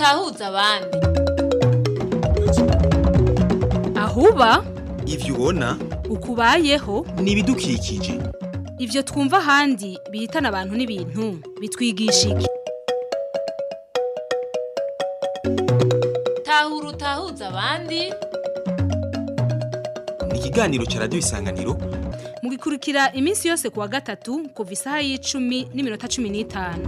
utahuza abandi ahuba ivyo ubona ukubayeho ni ibidukikije ivyo twumva ahandi bihitana abantu n'ibintu bitwigisha iki tahura utahuza abandi ni ikiganiro ca radiyo isanganiro mugikurikira iminsi yose kuwa gatatu kuva isaha y'icumi n'iminota cumi n'itanu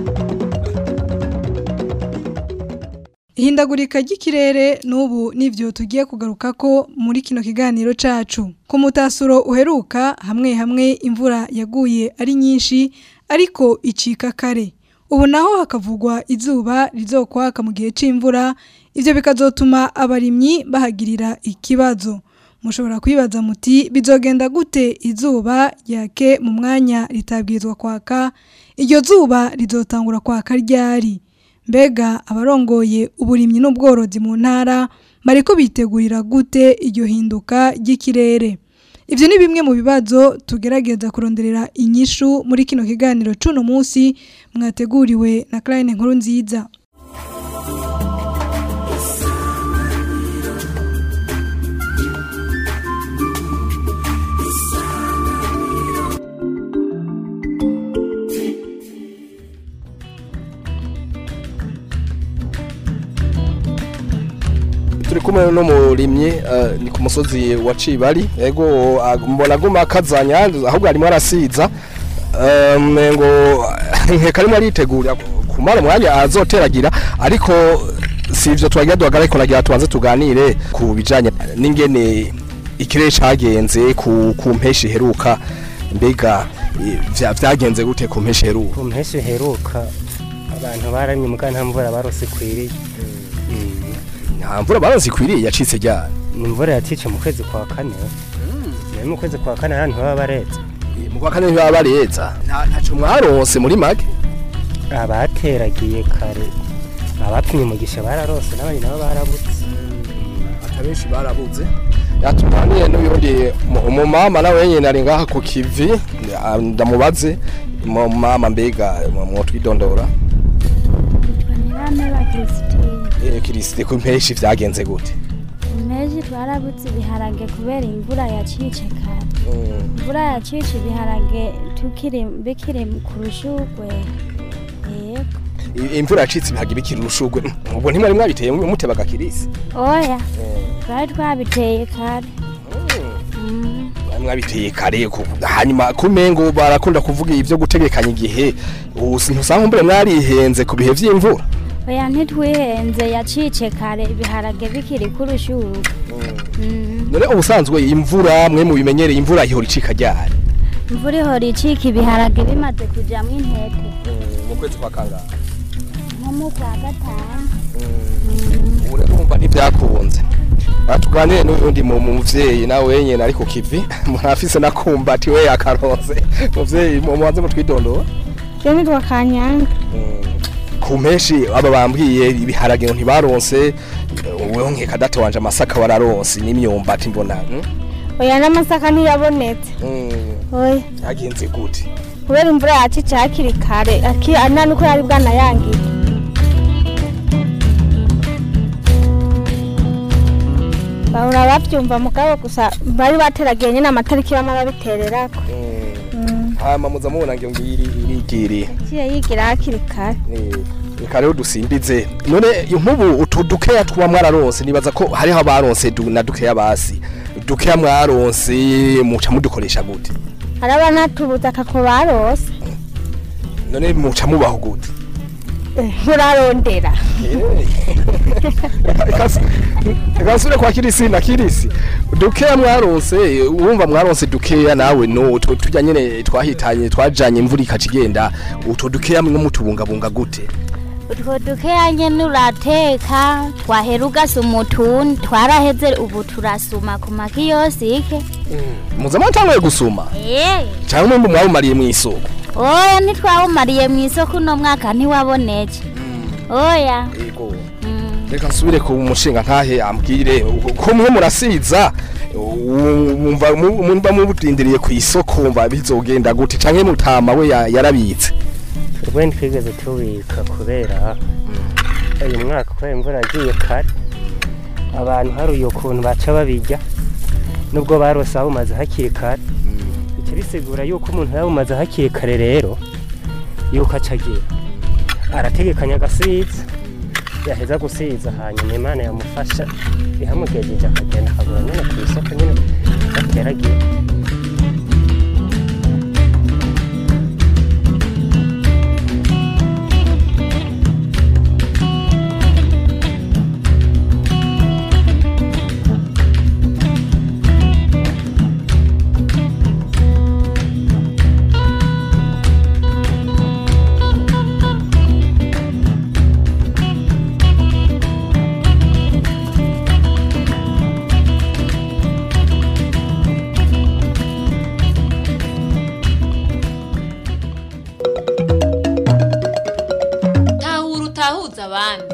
ihindagurika ry'ikirere n'ubu nivyo tugiye kugaruka ko muri kino kiganiro cacu ku mutasuro uheruka hamwe hamwe imvura yaguye ari nyinshi ariko icika kare ubu naho hakavugwa izuba rizokwaka mu gihe c'imvura ivyo bikazotuma abarimyi bahagirira ikibazo mushobora kwibaza muti bizogenda gute izuba ryake mu mwanya ritabwirizwa kwaka iryo zuba rizotangura kwaka ryari mbega abarongoye uburimyi n'ubworozi mu ntara bariko bitegurira gute iryo hinduka ry'ikirere ivyo ni bimwe mu bibazo tugerageza kuronderera inyishu muri kino kiganiro c'uno munsi mwateguriwe na Clarine Nkuru nziza turi kumwe n'umurimyi eh, ni ku musozi wa Cibari ego ah, mbona aguma akazanya ahubwo arimo arasiza Eh, mengo nkeka arimo aritegura kumara umwanya azoteragira ariko si ivyo twagira duhagarare ko nagira tubanze tuganire ku bijanye n'ingene ikirere cagenze ku ku mpeshi heruka mbega eh, vya- vyagenze gute ku mpeshi heruka ku mpeshyi heruka abantu baramye muga nta mvura barose ikwiriye nta mvura baronse ikwiriye yacitse ryari ni imvura yatice mu kwezi kwa kane nayo mu kwezi kwa kane ahantu baba baretse mu kwa kane ntibaba bareza nta ntaco mwaronse muri make abateragiye kare abapimye umugisha bararose n'abandi nabo barabutse abenshi barabuze yatubaniye n'uyundi mu- umumama nawe nyine ari ngaha ku kivi ah, ndamubaze mu mama mbega mwotwidondora Nirame ba Christine. Eh, kirisite ku mpeshi vyagenze gute Impeshi twarabutse ibiharage kubera imvura yacice kare. Imvura yacice ibiharage tukiri bikiri ku rushugwe. Yego. I- imvura yacitse ibihaga bikiri urushugwe ubwo ntimwari mwabiteye mutebaga kirisi Oya. Twari twabiteye kare. Mm. Mwari mwabiteye kare ku- hanyuma kumengo barakunda kuvuga ivyo gutegekanya igihe ubu ntusanga mbere mwarihenze ku bihe vy'imvura Oya ntitwihenze yacice kare ibiharage bikiri ku rushugwe. Mm. none ubusanzwe imvura mwe mubimenyereye imvura ihora icika ryari Imvura ihora icika ibiharage bimaze kujamwo intete. mu kwezi kwa kangahe Nko mu kwa gatanu. urumva ntibyakunze batuganire n'ubundi mu muvyeyi nawe wenyene ari ku kivi murafise nakumva ati we yakaronse muvyeyi mu mubanze mutwidondora Je nitwa Kanyanga. ku mpeshi aba bambwiye ibiharage ngo ntibaronse wewe nkeka data wanje amasaka wararonse n'imyumbati mbona hmm? Oya n'amasaka ntiyabonetse. Mm, Oya. yagenze gute kubera imvura yacice hakiri kare aki ana nuko yari bwanayangiye bahora bavyumva mugabo gusa bari bateragiye nyine amatariki bama babitererako hama muza mubona ngo ngiri irigiriye ciye yigira hakiri kare Eh, reka rero dusimbize none nk'ubu utu dukeya tuba mwararonse nibaza ko hariho abaronse du- na dukeya basi dukeya mwaronse muca mudukoresha gute hari abanatubuza kako barose none muca mubaho gute murarondera reka nsubire kwa kirisi na kirisi dukeya mwaronse wumva mwaronse dukeya nawe no utwo tujya nyene twahitanye twajanye imvura ikaca igenda utwo dukeya mwe mutubungabunga gute utwo dukeya nyene urateka twahera ugasuma utundi twaraheze ubu turasuma ku makiyosike muza mwatanguye gusuma Eh, cyangwa mwumva mwawumariye mu isoko oya ntitwawumariye mu isoko uno mwaka ntiwaboneke oya yego reka nsubire ku mushinga ntahe ambwire ko mwe murasiza wumva mumva mubutindiriye ku isoko wumva bizogenda gute canke mutama we ya- yarabitse twebwe ntitwigeze tubika kubera uyu mwaka kubera imvura yagiye kare abantu haruye ukuntu baca babijya nubwo barose abumaze hakiri kare bica bisigura yuko umuntu yabumaze hakiri kare rero yuko acagira arategekanya agasiza yaheza gusiza hanyuma imana yamufasha ihamugejeje akagenda akagura nyine ku isoko nyine agateragira tahura utahuza abandi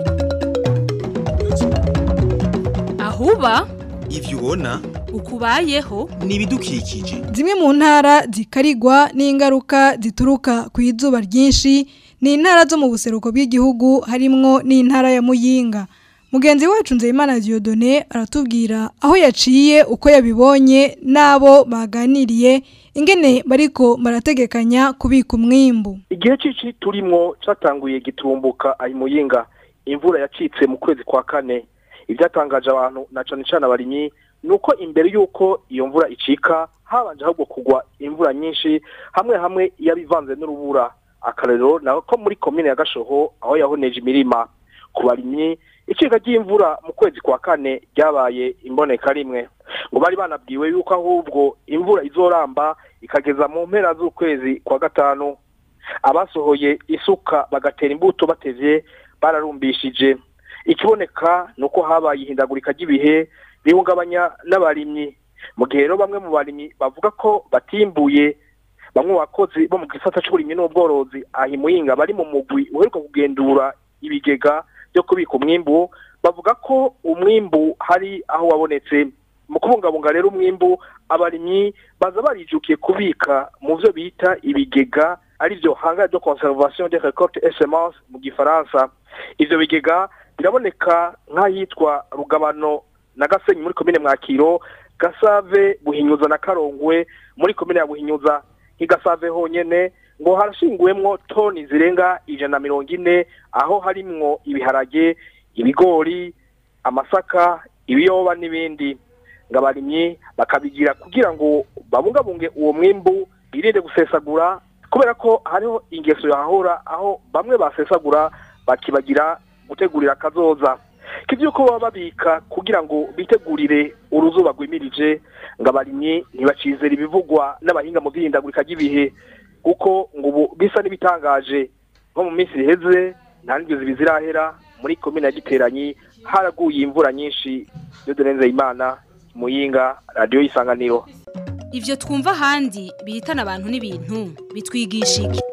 ahuba ivyo ubona ukubayeho ni ibidukikije Zimwe mu ntara zikarigwa n'ingaruka zituruka ku izuba ryinshi ni intara zo mu buseruko bw'igihugu harimwo n'intara ya Muyinga. Mugenzi wacu Nzeyimana Dieudonné aratubwira aho yaciye uko yabibonye n'abo baganiriye ingene bariko barategekanya kubika umwimbu. igihe cici turimwo catanguye gitumbuka ayi muyinga imvura yacitse mu kwezi kwa kane ibyatangaje abantu na cane cane abarimyi nuko imbere yuko iyo mvura icika habanje ahubwo kugwa imvura nyinshi hamwe hamwe yabivanze n'urubura akarero nawe ko muri komine ya gashoho aho yahoneje imirima ku barimyi icika ry'imvura mu kwezi kwa kane ryabaye imboneka rimwe ngo bari banabwiwe yuko ahubwo imvura izoramba ikageza mu mpera z'ukwezi kwa gatanu abasohoye isuka bagatera imbuto batevye bararumbishije ikiboneka ni uko habaye ihindagurika ry'ibihe bihungabanya n'abarimyi mu gihe rero bamwe mu barimyi bavuga ko batimbuye bamwe mu bakozi bo mu gisata c'uburimyi n'ubworozi ahi muyinga bari mu mugwi uheruka kugendura ibigega byo kubika umwimbu bavuga ko umwimbu hari aho wabonetse mu kubungabunga rero umwimbu abarimyi baza barijukiye kubika mu byo bita ibigega ari byo hanga de conservation des récoltes et semences mu gifaransa ivyo bigega biraboneka nk'ahitwa rugabano na gasenyi muri komine mwakiro gasave buhinyuza na karongwe muri komine ya buhinyuza nk'igasave honyene ngo harashinguwemwo toni zirenga ijana na mirongo ine aho harimwo ibiharage ibigori amasaka ibiyoba n'ibindi ngo abarimyi bakabigira kugira ngo babungabunge uwo mwimbu birinde gusesagura kubera ko hariho ingeso yahahora aho bamwe basesagura bakibagira gutegurira akazoza kivyuko baba babika kugira ngo bitegurire uruzuba rwimirije ngo abarimyi ntibacizera ibivugwa n'abahinga mu by'ihindagurika ry'ibihe kuko ngo ubu bisa n'ibitangaje nko mu minsi iheze nta n'ibyo zibi zirahera muri komine ya giteranyi haraguye imvura nyinshi yo imana muyinga radiyo y'isanganiro ivyo twumva ahandi bihitana abantu n'ibintu bitwigisha iki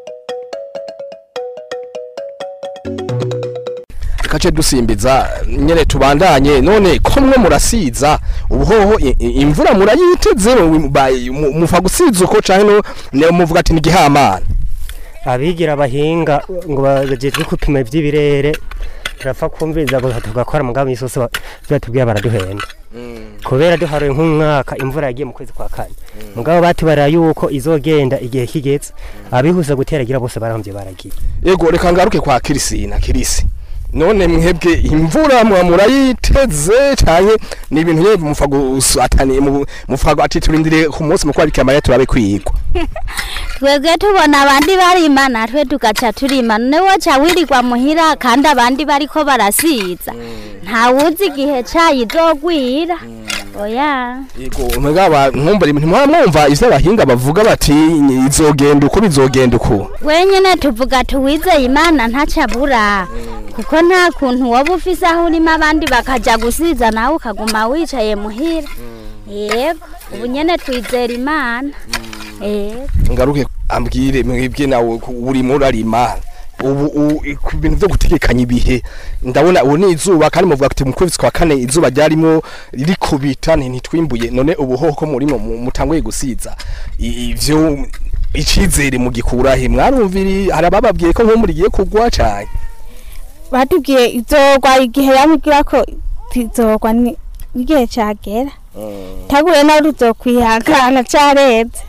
kace dusimbiza nyene tubandanye none ko mwe murasiza ubuhoho i- i- imvura murayiteze mu- ba- mu- mufa gusiza uko canke no ne muvuga ati ni gihamana abigira abahinga ngo bagejejwe gupima iby'ibirere turapfa kumviriza gusa tugakora mugabo imisi yose ba- batubwiye baraduhenda kubera duharuye nk'umwaka imvura yagiye mu kwezi kwa kane mugabo batubara yuko izogenda igihe kigeze abihuse guteragira bose barahomvye baragiye ego reka ngaruke kwa kirisina kirisi none mwebwe imvura mwa murayiteze canke ni ibintu nyene mufa gusatani mu- mufa ati turindire ku munsi mu kwabikira mariya turabe kwigwa twebwe tubona abandi barima natwe tugaca turima none woca wirirwa muhira kandi abandi bariko barasiza ntawuzi igihe cayo izogwira oya ego mwegaba nkumbure ntimwara mwumva ivyo abahinga bavuga bati izogenda uko bizogenda uko wenyene tuvuga tuwizeye imana ntacabura kuko nta kuntu woba ufise aho urimo abandi bakaja gusiza nawe ukaguma wicaye muhira yego ubu nyene twizera imana yego ngaruke ambwire mwebwe nawe ku- urimo urarima ubu u- i- ku bintu byo gutegekanya ibihe ndabona ubu ni izuba kandi muvuga ati mu kwezi kwa kane izuba ryarimo rikubita nti ntitwimbuye none ubu hoho murimo mu- mutanguye gusiza I- ivyo icizere mugikura he mwarumviri hari abababwiye ko nko murigiye kugwa cane batubwiye izogwa igihe yamubwira ko izogwa ni igihe cagera taguye nawe tuzokwihangana careze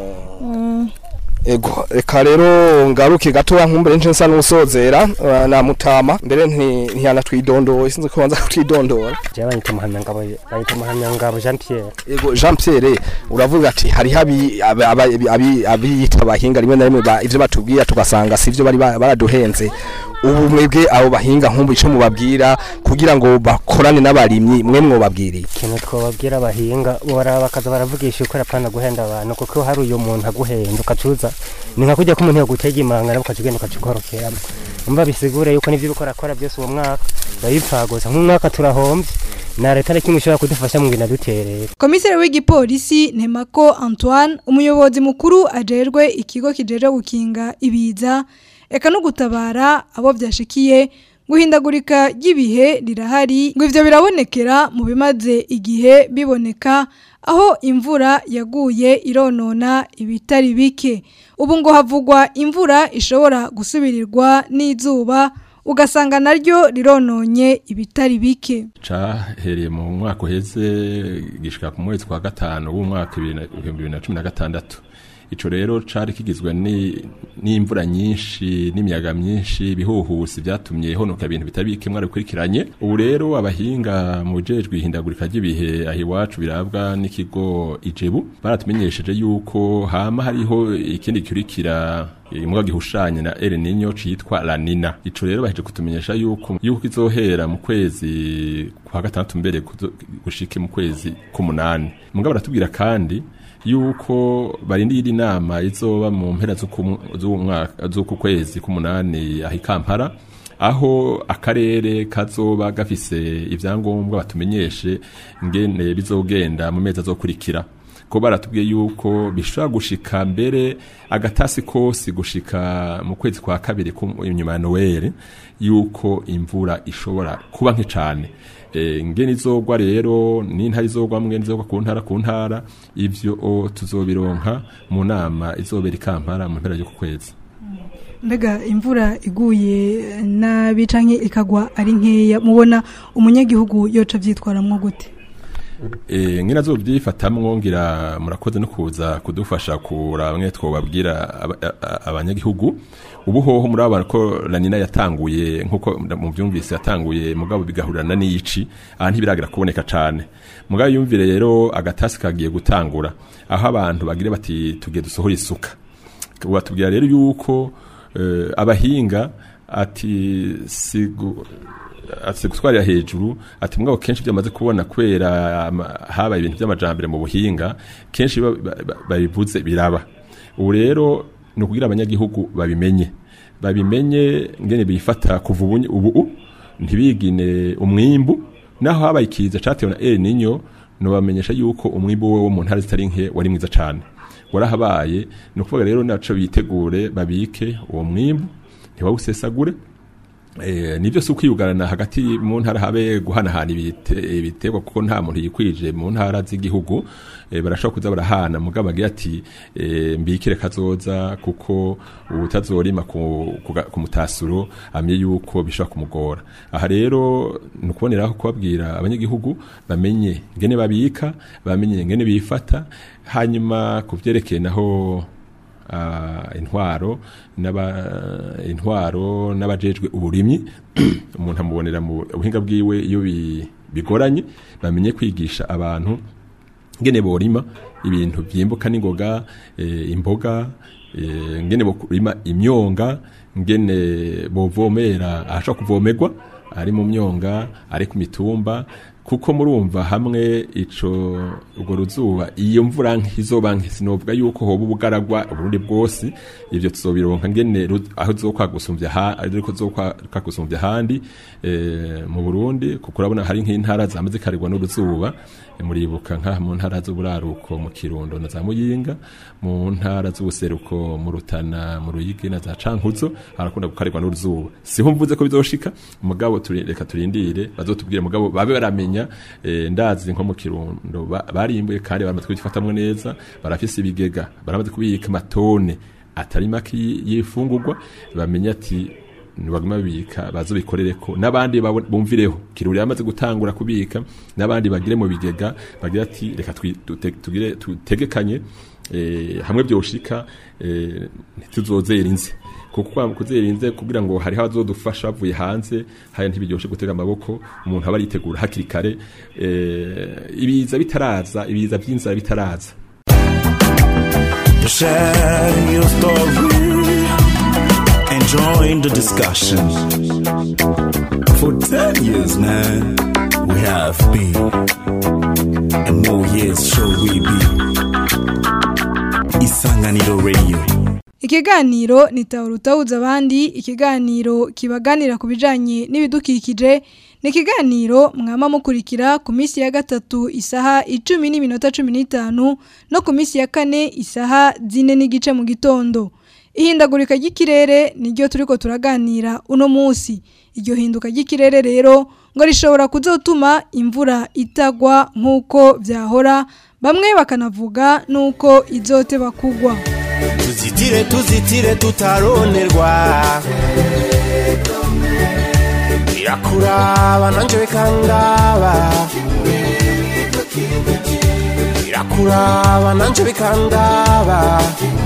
Mm. ego reka rero ngaruke gatoya nkumbere nce nsa n'usozera uh, na mutama mbere nti- ntiyanatwidondoye sinzi ko banza kutwidondora jewe banyita muhamyangabo banyita muhamyangabo jean pierre ego jean pierre uravuga ati hariho abi- aba- aba- abi- abiyita abahinga rimwe na rimwe ba- ivyo batubwira tugasanga sivyo bari ba- baraduhenze ubu mwebwe abo bahinga nkumbu ico mubabwira kugira ngo bakorane n'abarimyi mwe mwobabwiriye ikintu twababwira abahinga bora bakaza baravugisha ukora apana guhenda abantu kuko hari uyu muntu aguhenda ukacuza ni nka kujya ko umuntu yagutega imanga ukaca ugenda ukacikorokeramo umva bisigure yuko n'ibyo uriko urakora byose uwo mwaka babipfa gusa nk'umwaka turahombye na leta na kimwe ishobora kudufasha mu ngina duterera komiseri w'igipolisi Nemako Antoine umuyobozi mukuru ajerwe ikigo kijeje gukinga ibiza eka no gutabara abo byashikiye guhindagurika ry'ibihe rirahari ngo ivyo birabonekera mu bimaze igihe biboneka aho imvura yaguye ironona ibitari bike ubu ngo havugwa imvura ishobora gusubirirwa n'izuba ugasanga naryo rirononye ibitari bike cahereye mu mwaka uheze gishika ku mwezi kwa gatanu w'umwaka ibihumbi bibiri na cumi na gatandatu ico rero cari kigizwe ni- n'imvura nyinshi n'imiyaga myinshi ibihuhusi vyatumye honoka ibintu bitari bike mwari bikurikiranye ubu rero abahinga mu bijejwe ihindagurika ry'ibihe aho iwacu birabwa n'ikigo ijebu baratumenyesheje yuko hama hariho ikindi gikurikira imbwa gihushanye na El Niño citwa La Nina ico rero baheje kutumenyesha yuko yuko izohera mu kwezi kwa gatandatu mbere kuzo- gushike mu kwezi k'umunani mugabo baratubwira kandi yuko barindira inama izoba mu mpera z'uku- z'umwaka z'uku kwezi k'umunani aho i Kampala aho akarere kazoba gafise ivyangombwa batumenyeshe ngene bizogenda mu mezi azokurikira ko baratubwiye yuko bishobora gushika mbere agatasi kose gushika mu kwezi kwa kabiri ku- inyuma ya Noel yuko imvura ishobora kuba nke cane e, ngene izogwa rero n'intara izogwa mwe izogwa ku ntara ku ntara ivyo o, tuzobironka mu nama izobera i Kampala mu mpera y'uku kwezi mbega imvura iguye nabi canke ikagwa ari nkeya mubona umunyagihugu yoca vyitwaramwo gute Eh ngina zo byifatamwo ngira murakoze no kuza kudufasha kura bamwe twobabwira aba- a- a- abanyagihugu ubu hoho muri aba ko lanina yatanguye nkuko mu byumvise yatanguye mugabo bigahurirana n'iyici aha ntibiragira kuboneka cane mugabo yumvire rero agatasi kagiye gutangura aho abantu bagire bati tugiye dusohora isuka batubwira rero yuko eh, abahinga ati sigu ati gutwarira hejuru ati mugabo kenshi byamaze kubona kubera ama- habaye ibintu by'amajambere mu buhinga kenshi ba- ba- ba- babivuze biraba ubu rero ni ukugira abanyagihugu babimenye babimenye ngene bifata kuva ubu ubu ntibigine umwimbu naho habaye ikiza catewe na El Niño nobamenyesha yuko umwimbu wo mu ntara zitari nke wari mwiza cane warahabaye ni ukuvuga rero naco bitegure babike uwo mwimbu ntibawusesagure Eh, nivyo si ukwiyugarana hagati mu ntara habe guhanahana ibite- ibiterwa kuko nta muntu yikwije mu ntara z'igihugu eh, barashobora kuza barahana mugabo agira ati eh, mbikire kazoza kuko utazorima ku, ku, ga- ku mutasuro amye yuko bishobora kumugora aha rero ni ukuboneraho kubabwira abanyagihugu bamenye ngene babika bamenye ngene bifata hanyuma ku vyerekeye naho ah, intwaro n'aba intwaro n'abajejwe uburimyi umuntu amubonera mu buhinga bwiwe iyo bi- bigoranye bamenye kwigisha abantu ngene borima ibintu vyimbuka n'ingoga eh, imboga eh, ngene borima imyonga ngene bovomera ahashobora kuvomerwa ari mu myonga ari ku mitumba kuko murumva hamwe ico urwo ruzuba iyo mvura nke izoba nke sinovuga yuko hoba ubugaragwa uburundi bwose ivyo tuzobironka ngene ru- aho zokwagusumvya ha ariko zokwagusumvya handi eh, mu Burundi kuko urabona hari nk'intara zamaze karigwa n'uruzuba eh, muribuka nka mu ntara z'uburaruko mu Kirundo na za Muyinga mu ntara z'ubuseruko mu Rutana mu Ruyigi na za Cankuzo harakunda gukarigwa n'uruzuba siho mvuze ko bizoshika mugabo turi reka turindire bazotubwire mugabo babe baramenya eh, ndazi nko mu Kirundo ba- barimbuye kandi baramaze kubifatamwe neza barafise ibigega baramaze kubika amatone atari make y- y'ifungurwa bamenya ati ntibaguma babika bazobikorere ko n'abandi babone- bumvireho kiruri yamaze gutangura kubika n'abandi bagire mu bigega bagira ati reka twi- dute- tugire tutegekanye eh, hamwe byoshika eh, ntituzozera inze kuko kwa kuzera inze kugira ngo hariho abazodufasha bavuye hanze haya ntibiryoshe gutega amaboko umuntu aba aritegura hakiri kare eh, ibiza bitaraza ibiza by'inzara bitaraza Share your story and join the discussion. For 10 years, man, we have been, and more years shall we be. Isanganiro Radio. Ikiganiro ni Tawurutawuza abandi ikiganiro kibaganira ku bijanye n'ibidukikije ni ikiganiro mwama mukurikira ku minsi ya gatatu isaha icumi n'iminota cumi n'itanu no ku minsi ya kane isaha zine n'igice mu gitondo ihindagurika ry'ikirere niryo turiko turaganira uno munsi iryo hinduka ry'ikirere rero ngo rishobora kuzotuma imvura itagwa nk'uko vyahora bamwe bakanavuga n'uko izoteba kugwa tuzitire tuzitire tutaronerwa birakuraba nanje bikangaba birakuraba nanje bikangaba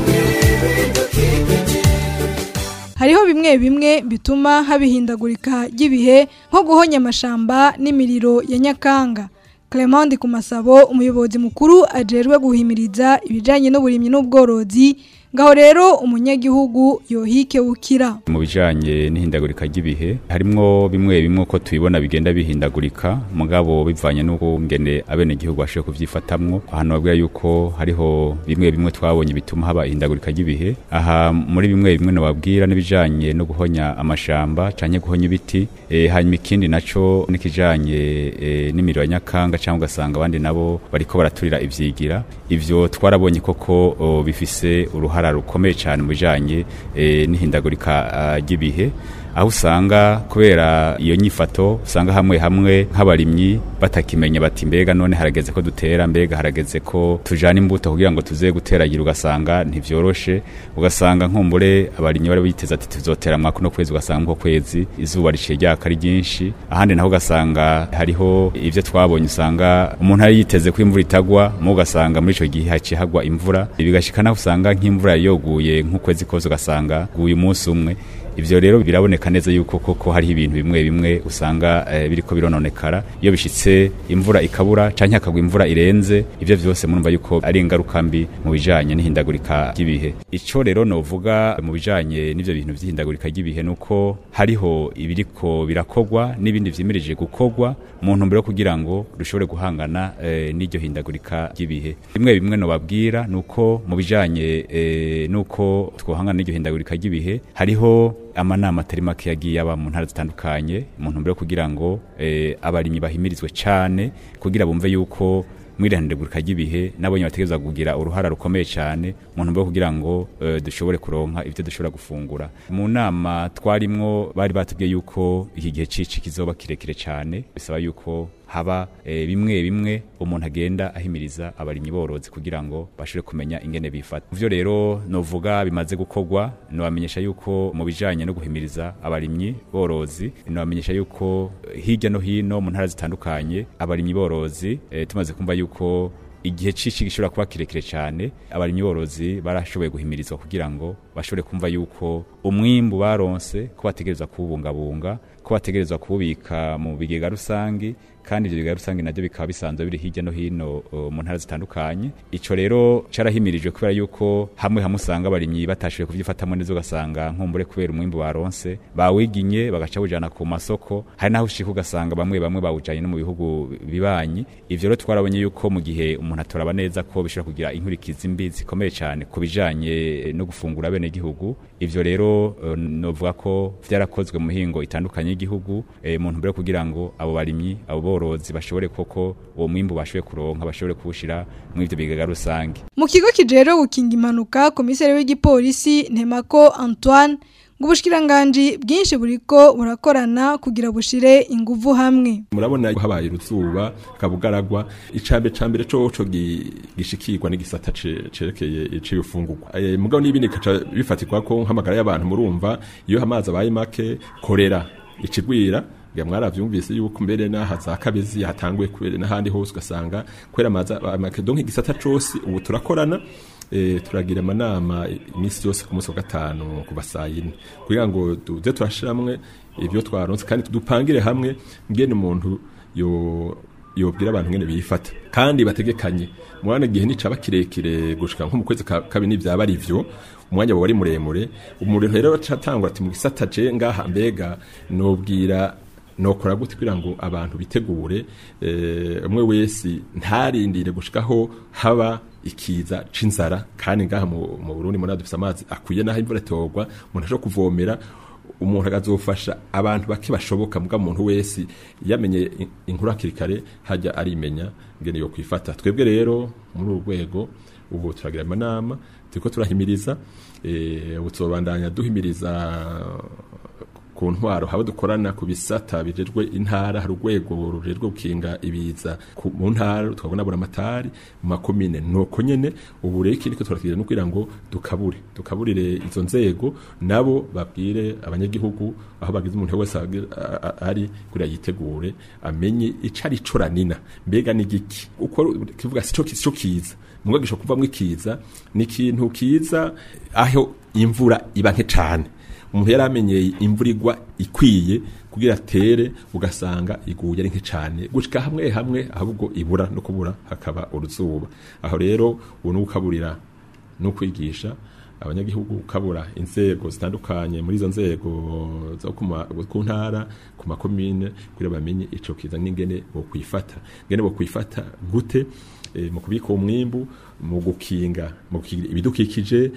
hariho bimwe bimwe bituma habihindagurika ry'ibihe nko guhonya amashamba n'imiriro ya nyakanga Clement ku masabo umuyobozi mukuru ajerwe guhimiriza ibijanye n'uburimyi n'ubworozi ngaho rero umunyagihugu yohike ukira mu bijanye n'ihindagurika ry'ibihe harimwo bimwe bimwe ko tubibona bigenda bihindagurika mugabo bivanye n'uko ngene abene gihugu bashoboye kuvyifatamwo ahantu babwira yuko hariho bimwe bimwe twabonye bituma haba ihindagurika ry'ibihe aha muri bimwe bimwe nobabwira n'ibijanye no guhonya amashamba canke guhonya ibiti e, hanyuma ikindi naco n'ikijanye e, n'imiriro ya nyakanga canke ugasanga abandi nabo bariko baraturira ivyigira ivyo twarabonye koko o, bifise uruhara rukomeye cyane mu bijanye e, n'ihindagurika ah, ry'ibihe aho usanga kubera iyo nyifato usanga hamwe hamwe nk'abarimyi batakimenya bati mbega none harageze ko dutera mbega harageze ko tujana imbuto kugira ngo tuze guteragira ugasanga ntivyoroshe ugasanga nkumbure abarimyi bari biteze ati tuzotera mwaka no kwezi ugasanga nko kwezi izuba riciye ryaka ari ryinshi ahandi naho ugasanga hariho ivyo twabonye usanga umuntu ari yiteze ko imvura itagwa mu ugasanga muri ico gihe haciye hagwa imvura bigashika naho usanga nk'imvura yoguye nk'ukwezi kose ugasanga guye umunsi umwe ivyo rero biraboneka neza yuko koko hariho ibintu bimwe bimwe usanga eh, biriko birononekara iyo bishitse imvura ikabura canke hakagwa imvura irenze ivyo vyose murumva yuko ari ingaruka mbi mu bijanye n'ihindagurika ry'ibihe ico rero novuga mu bijanye n'ivyo bintu vy'ihindagurika ry'ibihe nuko hariho ibiriko birakogwa n'ibindi vyimirije gukogwa mu ntumbero yo kugira ngo dushobore guhangana eh, n'iryo hindagurika ry'ibihe bimwe bimwe nobabwira nuko mu bijanye eh, nuko twohangana n'iryo hindagurika ry'ibihe hariho amanama atari make yagiye aba mu ntara zitandukanye mu ntumbero yo kugira ngo eh, abarimyi bahimirizwe cane kugira bumve yuko mwirindagurika ry'ibihe nabonye bategereza kugira uruhara rukomeye cyane mu ntumbero yo kugira ngo eh, dushobore kuronka ivyo dushobora gufungura mu nama twarimwo bari batubwiye yuko iki gihe cici kizoba kirekire cyane bisaba yuko haba e, bimwe bimwe umuntu agenda ahimiriza abarimyi borozi kugira ngo bashobore kumenya ingene bifata ivyo rero novuga bimaze gukorwa nobamenyesha yuko mu bijanye no guhimiriza abarimyi borozi nobamenyesha yuko eh, hirya no hino mu ntara zitandukanye abarimyi borozi e, tumaze kumva yuko igihe cici gishobora kuba kirekire cyane abarimyi borozi barashoboye guhimirizwa kugira ngo bashobore kumva yuko umwimbu baronse ko bategereza kuwubungabunga ko bategerezwa kuwubika mu bigega rusangi kandi ibyo bigega rusange nabyo bikaba bisanzwe biri hirya no hino uh, mu ntara zitandukanye ico rero carahimirijwe kubera yuko hamwe hamwe usanga abarimyi batashoboye kuvyifatamo neza ugasanga nkumbure kubera umwimbu baronse bawiginye bagaca bawujana ku masoko hari naho ushika ugasanga bamwe bamwe bawujanye no mu bihugu bibanyi ivyo rero twarabonye yuko mu gihe umuntu atoraba neza ko bishobora kugira inkurikizi mbi zikomeye cyane ku bijanye no gufungura bene gihugu ivyo rero uh, novuga ko vyarakozwe mu mihingo itandukanye y'igihugu e, mu ntumbero kugira ngo abo barimyi abo borozi bashobore koko uwo mwimbu bashoboye kuronka bashobore kuwushira mu ivyo bigega rusange mu kigo kijero gukinga impanuka komiseri w'igipolisi Ntemako Antoine ngo ubushikiranganje bwinshi buriko burakorana kugira bushire inguvu hamwe murabona habaye uruzuba kabugaragwa icambe cambere coco gishikirwa n'igisata cerekeye iciyufungurwa e, mugabo n'ibindi kaca bifatirwa ko nk'amagara y'abantu murumva iyo amazi abaye make korera ikigwira ya mwaravyumvise yuko mbere naha za kabezi hatanguye kubere n'ahandi hose ugasanga kwera amazi make donc igisata cose ubu turakorana e, turagira amanama iminsi yose ku munsi wa gatanu kuva saa yine kugira ngo tuze turashiramwe ibyo twaronse kandi dupangire hamwe ngene umuntu yo yobwira abantu ngene bifata kandi bategekanye mwana gihe nicaba kirekire gushika nko mu kwezi kabiri byaba ari byo umwanya wari muremure umuriro rero catangura ati mu gisata je ngaha mbega nobwira nokora gute kugira ngo abantu bitegure umwe wese ntarindire gushikaho haba ikiza c'inzara kandi ngaha mu Burundi muri dufite amazi akwiye naho imvura itorwa umuntu ashobora kuvomera umuntu akazofasha abantu bake bashoboka mbwa muntu wese yamenye inkuru hakiri kare hajya arimenya ngene yo kwifata twebwe rero muri uru rwego ubu turagira amanama turiko turahimiriza ubu tuzobandanya duhimiriza ku ntwaro haba dukorana ku bisata bijejwe intara hari urwego rujejwe gukinga ibiza mu ntara tukabona buramatari mu makomine nuko nyene ubu rero ikindi turagira no kugira ngo dukabure dukaburire izo nzego nabo babwire abanyagihugu aho bagize umuntu wese ari kugira yitegure amenye ico ari coranina mbega ni giki uko kivuga sico sico kiza mugagisha kuvamwe ikiza ni ikintu kiza aho imvura iba nke cane umuntu yari amenyeye imvura igwa ikwiye kugira atere ugasanga iguye ari nke cyane gushika hamwe hamwe ahubwo ibura no kubura hakaba uruzuba aho rero ubu ni ukaburira no kwigisha abanyagihugu ukabura inzego zitandukanye muri izo nzego zo ku ntara ku makomine kugira bamenye ico kiza n'ingene bo kwifata ngene bo kwifata gute e, mu kubika umwimbu mu gukinga mu ibidukikije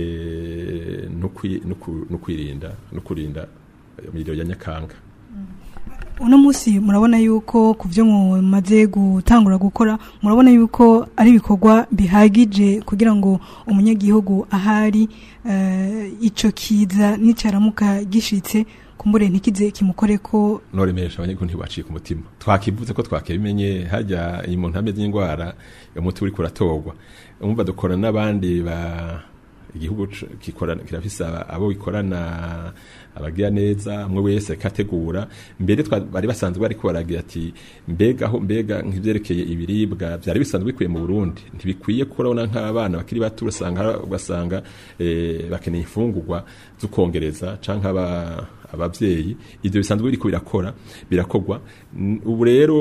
e, no kwirinda no kurinda imiriro ya nyakanga uno munsi murabona yuko ku byo mumaze gutangura gukora murabona yuko ari ibikorwa bihagije kugira ngo umunyagihugu ahari icyo kiza n'icyaramuka gishitse kumbure ntikize kimukore ko noremesha abanyagihugu ntibacika umutima twakivuze ko twakibimenye hajya iyi muntu ameze indwara umuti uri kuratorwa umva dukora n'abandi ba igihugu kikorana kirafise abo bikorana abagira neza umwe wese kategura mbere bari basanzwe bariko baragira ati mbega aho mbega nk'ivyerekeye ibiribwa byari bisanzwe bikwiye mu Burundi ntibikwiye kurabona nk'abana bakiri bato usanga ugasanga eh, bakeneye imfungurwa zukongereza canke aba abavyeyi ivyo bisanzwe biriko birakora birakogwa ubu rero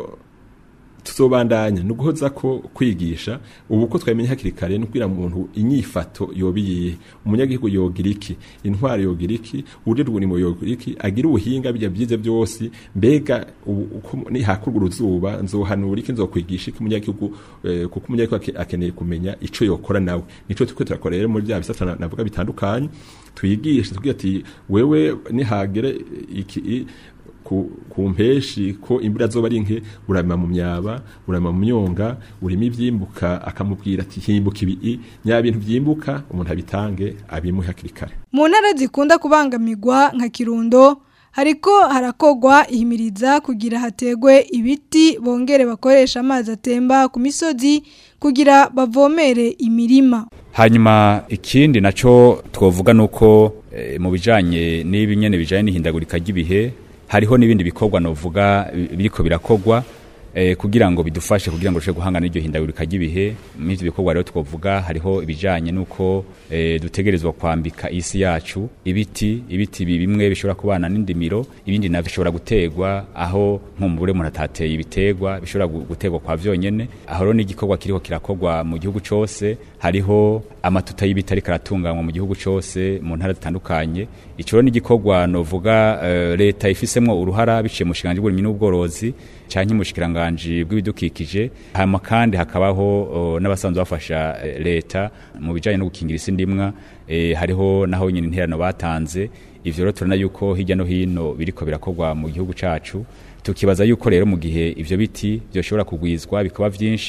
tuzobandanya no guhoza ko kwigisha ubu ko twamenye hakiri kare no kugira umuntu inyifato yobiye umunyagihugu yogira iki intwari yogira iki uje rwunimo yogira iki agira ubuhinga bijya byize byose mbega uko ni hakurwa uruzuba nzohanura iki nzokwigisha iki umunyagihugu eh, kuko umunyagihugu akeneye kumenya ico yokora nawe nico tuko turakora rero muri bya bisata navuga bitandukanye twigisha tugira ati wewe nihagere iki ku, ku mpeshi ko imbura zoba ari nke urama mu myaba urama mu myonga urimo ivyimbuka akamubwira ati himbuka ibi nya bintu vyimbuka umuntu abitange abimuhe hakiri kare mu ntara zikunda kubangamirwa nka kirundo hariko harakogwa ihimiriza kugira hategwe ibiti bongere bakoresha amazi atemba ku misozi kugira bavomere imirima hanyuma ikindi naco twovuga nuko e, mu bijanye n'ibinyene bijanye n'ihindagurika ry'ibihe hariho n'ibindi bikorwa novuga biriko birakogwa eh, kugira ngo bidufashe kugira ngo rushe guhangana n'iryo hindagurika ry'ibihe muri ivyo bikorwa rero twovuga hariho ibijanye nuko eh, dutegerezwa kwambika isi yacu ibiti ibiti bimwe bishobora kubana n'indimiro ibindi navyo bishobora gutegwa aho nkumbure umuntu atateye ibitegwa bishobora gutegwa kwa vyonyene aho rero n'igikorwa kiriko kirakogwa mu gihugu cose hariho amatuta y'ibiti ariko aratunganywa mu gihugu cose mu ntara zitandukanye ico rero n'igikorwa novuga uh, leta ifisemwo uruhara biciye mu shinganje bw'uburimyi n'ubworozi canke mu shikiranganje bw'ibidukikije hama kandi hakabaho uh, n'abasanzwe bafasha uh, leta mu bijanye no gukingira isi ndimwa eh, hariho naho nyine interano batanze ivyo rero turana yuko hirya no hino biriko birakorwa mu gihugu cacu tukibaza yuko rero mu gihe ivyo biti byoshobora kugwizwa bikaba vyinshi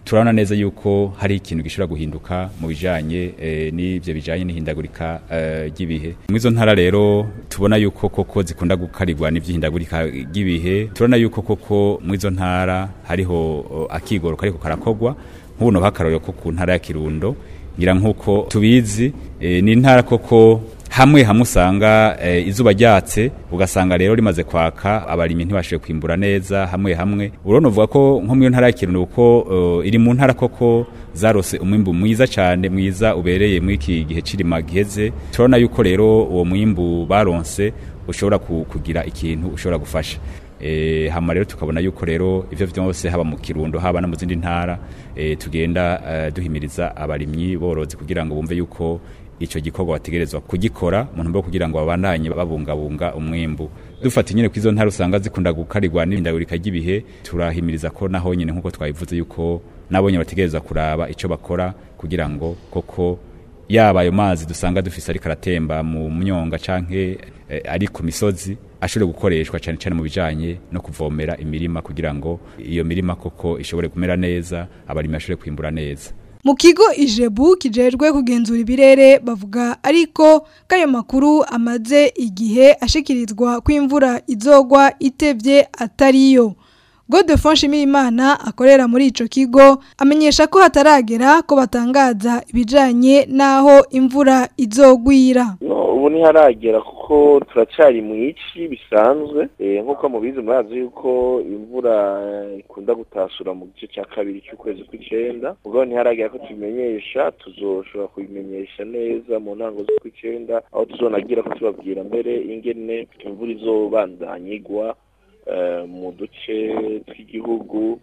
turabona neza yuko hari ikintu gishobora guhinduka mu bijanye eh, n'ivyo bijanye n'ihindagurika eh, ry'ibihe mu izo ntara rero tubona yuko koko zikunda gukarirwa n'ivyihindagurika ry'ibihe turabona yuko koko mu izo ntara hariho oh, akigoro kariko karakorwa nk'ubuno hakarorero ko ku ntara ya Kirundo ngira nk'uko tubizi eh, ni intara koko hamwe hamwe usanga e, izuba ryatse ugasanga rero rimaze kwaka abarimyi ntibashije kwimbura neza hamwe hamwe urabona uvuga ko nko mu ntara ya Kirundo uko uh, iri mu ntara koko zarose umwimbu mwiza cyane mwiza ubereye muri iki gihe cirima giheze turabona yuko rero uwo mwimbu baronse ushobora kugira ikintu ushobora gufasha e, hama rero tukabona yuko rero ivyo vyose haba mu Kirundo haba no mu zindi ntara e, tugenda uh, duhimiriza abarimyi borozi kugira ngo bumve yuko ico gikorwa bategerezwa kugikora mu ntumbero kugira ngo babandanye babungabunga umwimbu dufata nyine kwizo ntara usanga zikunda gukarirwa n'indagurika ry'ibihe turahimiriza ko naho nyine nkuko twabivuze yuko nabonye bategerezwa kuraba ico bakora kugira ngo koko yaba ayo mazi dusanga dufise ariko aratemba mu myonga canke eh, ari ku misozi ashobore gukoreshwa cyane cyane mu bijanye no kuvomera imirima kugira ngo iyo mirima koko ishobore kumera neza abarimi bashobore kwimbura neza mu kigo ijebu kijejwe kugenzura ibirere bavuga ariko kayo makuru amaze igihe ashikirizwa ko imvura izogwa itevye atariyo Godefroid Shimirimana akorera muri ico kigo amenyesha ko hataragera ko batangaza ibijanye naho imvura izogwira no ubu ntiharagera kuko turacari mu ici bisanzwe eh, nk'uko mubizi murazi yuko imvura ikunda gutasura mu gice cya kabiri cy'ukwezi kw'icenda ubwo ntiharagera ko tubimenyesha tuzoshobora kubimenyesha neza mu ntango z'ukw'icenda aho tuzonagira ko tubabwira mbere ingene imvura izobandanya igwa mu duce tw'igihugu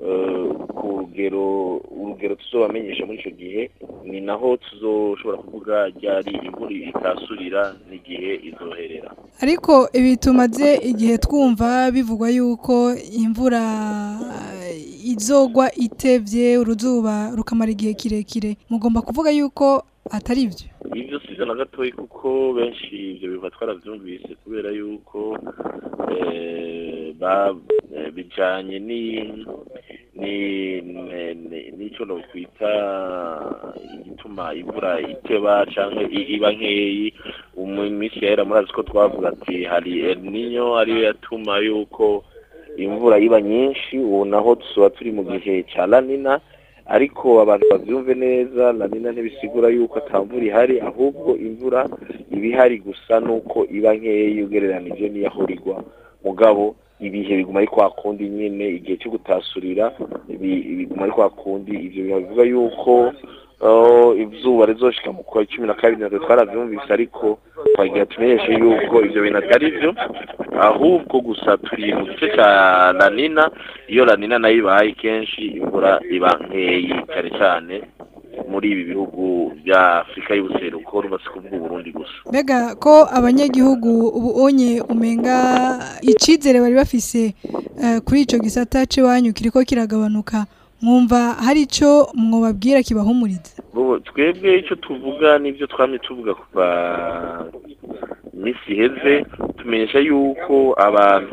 ku rugero urugero tuzobamenyesha muri icyo gihe ni naho tuzoshobora kuvuga ryari imvura itasurira n'igihe izoherera ariko ibi tumaze igihe twumva bivugwa yuko imvura izogwa itevye uruzuba rukamara igihe kirekire mugomba kuvuga yuko atari ibyo ibyo si na gatoya kuko benshi ibyo biva twarabyumvise kubera yuko bijyanye n'icyo twita igituma imvura iteba cyangwa iba nkeyi mu minsi yahera murazi ko twavuga ati hari niyo ariyo yatuma yuko imvura iba nyinshi ubu naho tuba turi mu gihe cya lanina ariko abantu babyumve neza lanina ntibisigura yuko atamvura ihari ahubwo imvura iba ihari gusa nuko iba nkeya ugereranije n'iyahora igwa mugabo ibihe biguma ari kwa kundi nyine igihe cyo gutasurira biguma ari kwa kundi ibyo bivuga yuko izuba rizoshika mu kwa cumi na kabiri natwe twarabyumvise ariko twagira tumenyeshe yuko ibyo bintu atari byo ahubwo gusa turi mu gice cya lanina iyo lanina nayo ibaye kenshi imvura iba nkeyi cyane cyane muri ibi bihugu bya afurika y'ubuseruko rubatse kuvuga uburundi gusa mbega ko abanyagihugu ubu onye umenga icyizere bari bafise kuri icyo gisata cy'iwanyu kiriko kiragabanuka mwumva hari icyo mwababwira kibahumuriza twebwe icyo tuvuga n'ibyo twamye tuvuga kuva iminsi iheze tumenyesha yuko abantu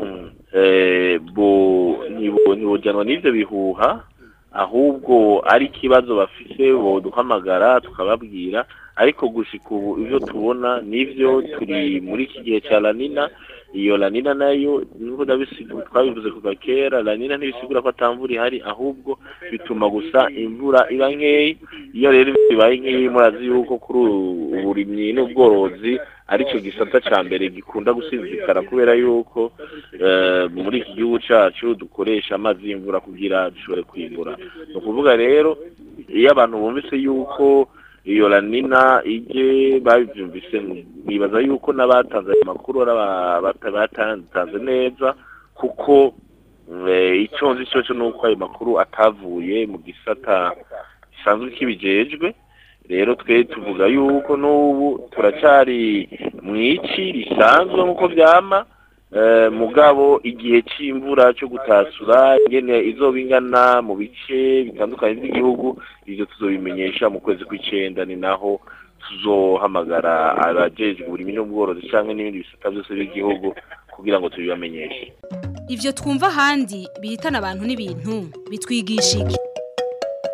ntibojyanwa n'ibyo bihuha ahubwo ari ikibazo bafise boduhamagara tukababwira ariko gushika ubu ibyo tubona nibyo turi muri iki gihe cya lanina iyo lanina nayo nubwo twabivuze kuva kera lanina ntibisigura ko atamvura ihari ahubwo bituma gusa imvura iba nkeya iyo rero ibaye nkeya murazi yuko kuri uburimyi n'ubworozi aricyo gisata cya mbere gikunda gusizikara kubera yuko muri iki gihugu cyacu dukoresha amazi y'imvura kugira dushobore kwimbura ni ukuvuga rero iyo abantu bumvise yuko iyo lanina ije babyumvise bibaza yuko n'abatanze ayo makuru batatanze neza kuko icyo nzi cyo ni uko ayo makuru atavuye mu gisata gisanzwe kibijejwe rero twe tuvuga yuko n'ubu turacyari mu ici risanzwe nk'uko byama mugabo igihe cy'imvura cyo gutasura ingene izoba ingana mu bice bitandukanye by'igihugu ibyo tuzobimenyesha mu kwezi kw'icyenda ni naho tuzohamagara abajejwe uburimyi n'ubworozi cyangwa n'ibindi bisata byose by'igihugu kugira ngo tubibamenyeshe Ivyo twumva ahandi bihitana abantu n'ibintu bitwigisha iki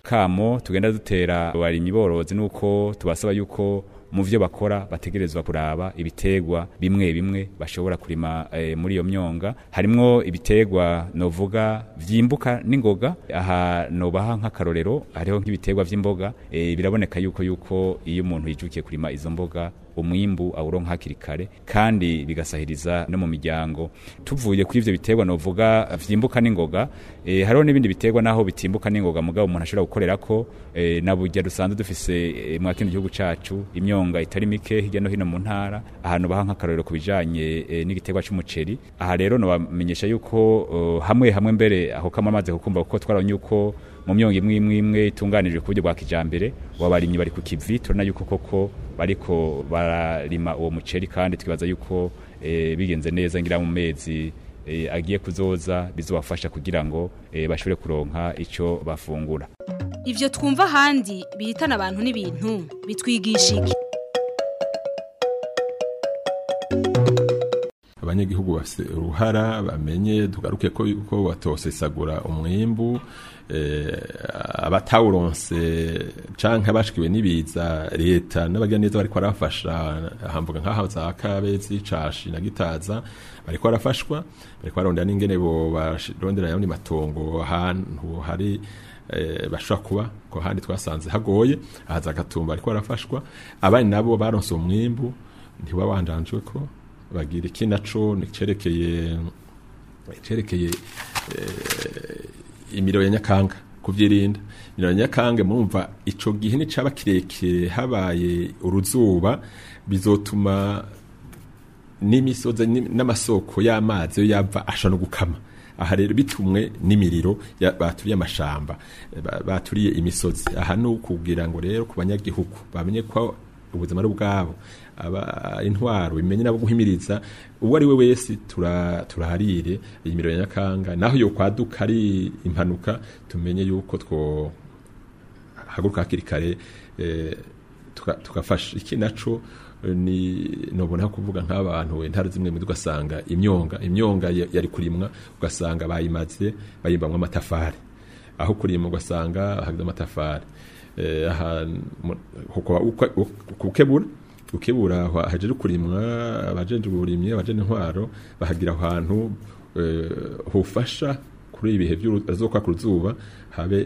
akamo tugenda dutera abarimyi borozi nuko tubasaba yuko mu vyo bakora bategerezwa kuraba ibitegwa bimwe bimwe bashobora kurima e, muri iyo myonga harimwo ibitegwa novuga vyimbuka n'ingoga aha nobaha nk'akarorero hariho nk'ibitegwa vy'imboga e, biraboneka yuko yuko iyo umuntu yijukiye kurima izo mboga umwimbu awuronka hakiri kare kandi bigasahiriza no mu miryango tuvuye kuri ivyo biterwa novuga vyimbuka n'ingoga e, hariho n'ibindi biterwa naho bitimbuka n'ingoga mugabo umuntu ashobora gukorerako e, na burya dusanzwe dufise e, mwa kino gihugu cacu imyonga itari mike hirya no hino mu ntara ahantu baha nk'akarorero ku bijanye e, n'igiterwa c'umuceri aha rero nobamenyesha yuko uh, hamwe hamwe mbere aho kama amaze kukumva kuko twarabonye yuko mu myonga imwe imwe imwe itunganijwe ku buryo bwa kijambere wabarimyi bari ku kivi turabona yuko koko bariko bararima uwo muceri kandi twibaza yuko e, bigenze neza ngira mu mezi e, agiye kuzoza bizobafasha kugira ngo e, bashobore kuronka ico bafungura ivyo twumva ahandi bihitana abantu n'ibintu bitwigisha iki abanyagihugu bafite uruhara bamenye tugaruke ko yuko batosesagura umwimbu abatawuronse canke abashikiwe n'ibiza leta n'abagiraneza bariko barafasha hamvuga nk'aho za kabezi cashi na gitaza bariko barafashwa bariko barondera n'ingene bo barondera yandi matongo ahantu hari bashobora kuba ko handi twasanze hagoye ahaza agatumba bariko barafashwa abandi nabo baronse umwimbu ntibabandanjwe ko bagira iki naco cerekeye cerekeye imiro ya nyakanga kuvyirinda imiro ya nyakanga murumva ico gihe ni caba kirekire habaye uruzuba bizotuma n'imisozi n'amasoko y'amazi yo yava asha no gukama aha rero bitumwe n'imiriro baturiye amashamba baturiye imisozi aha ni ukugira ngo rero ku banyagihugu bamenye ko ubuzima ari ubwabo aba intwaro bimenye nabo guhimiriza uwo ari we wese turaharire iyi miriro ya nyakanga naho yo kwaduka ari impanuka tumenye yuko two haguruka hakiri kare tukafasha iki naco ni nobona kuvuga nk'abantu intara zimwe muri ugasanga imyonga imyonga yari kurimwa ugasanga bayimaze bayimbamwe amatafari aho kurimwa ugasanga hageze amatafari kukebura ukebura hajeje kurimwa abajeje uburimye abajeje intwaro bahagira ahantu hufasha kuri ibihe by'azoka ku zuba habe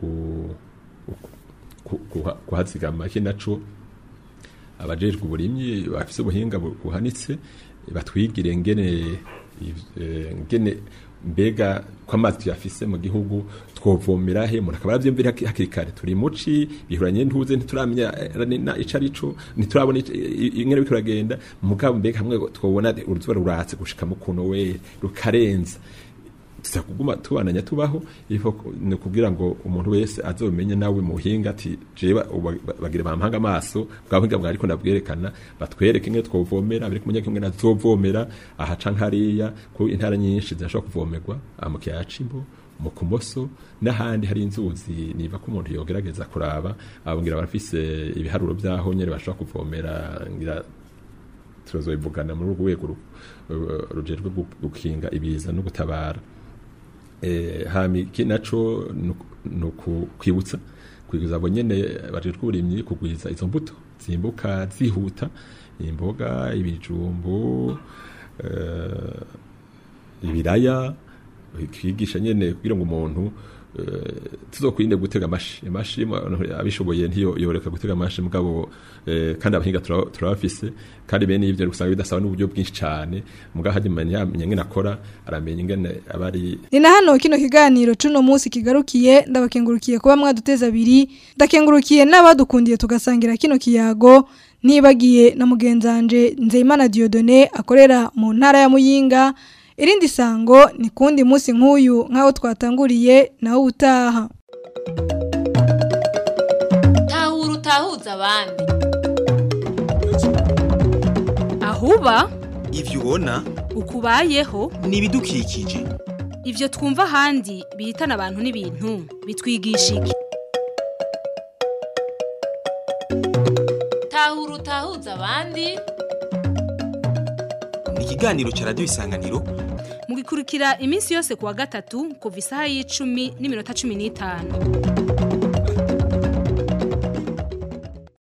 kuhazigama iki naco abajejwe uburimyi bafise ubuhinga buhanitse batwigire ngene ngene mbega ko amazi tuyafise mu gihugu twovomera he umuntu akaba aravyumvira hakiri kare turi muci bihuranye ntuze ntituramenya ico arico ntiturabona ingene biriko biragenda mugabo mbega hamwe twobona uruzuba ruratse gushika mu kuno we rukarenza tuzakuguma tubananya tubaho ni kugira ngo umuntu wese azomenye nawe muhinga ati jewe bagira bampanga amaso bwa buhinga bwa ariko ndabwerekana batwereke ingene twovomera biri kumenya kimwe nazovomera aha canke hariya ku intara nyinshi zirashobora kuvomerwa mu kiyaya c'imbo mu kumoso n'ahandi hari inzuzi niba ko umuntu yogerageza kuraba abongira barafise ibiharuro vyaho nyene bashobora kuvomera ngira turazobivugana muri urwo rwego rujejwe gukinga ibiza no gutabara hami iki naco ni ukwibutsa kwiguza abo nyene bajejwe uburimyi kugwiza izo mbuto zimbuka zihuta imboga ibijumbu ibiraya kwigisha nyene kugira ngo umuntu tuzokwinde gutega amashi amashi abishoboye ntiyo yoreka gutega amashi mugabo kandi abahinga turabafise kandi bene ivyo usanga bidasaba n'uburyo bwinshi cyane mugabo hajya menya ngene akora aramenya ingene abari ni na hano kino kiganiro cuno munsi kigarukiye ndabakengurukiye kuba mwaduteza abiri ndakengurukiye n'abadukundiye tugasangira kino kiyago nibagiye na mugenzanje Nzeyimana Diodone akorera mu ntara ya Muyinga irindi sango ni kundi munsi nk'uyu nk'aho twatanguriye nawe utaha tahura utahuza abandi ahuba ivyo ubona ukubayeho ni ibidukikije ivyo twumva ahandi bihitana abantu n'ibintu bitwigisha iki tahura utahuza abandi ni ikiganiro ca radiyo isanganiro mugikurikira iminsi yose kuwa gatatu kuva isaha y'icumi n'iminota cumi n'itanu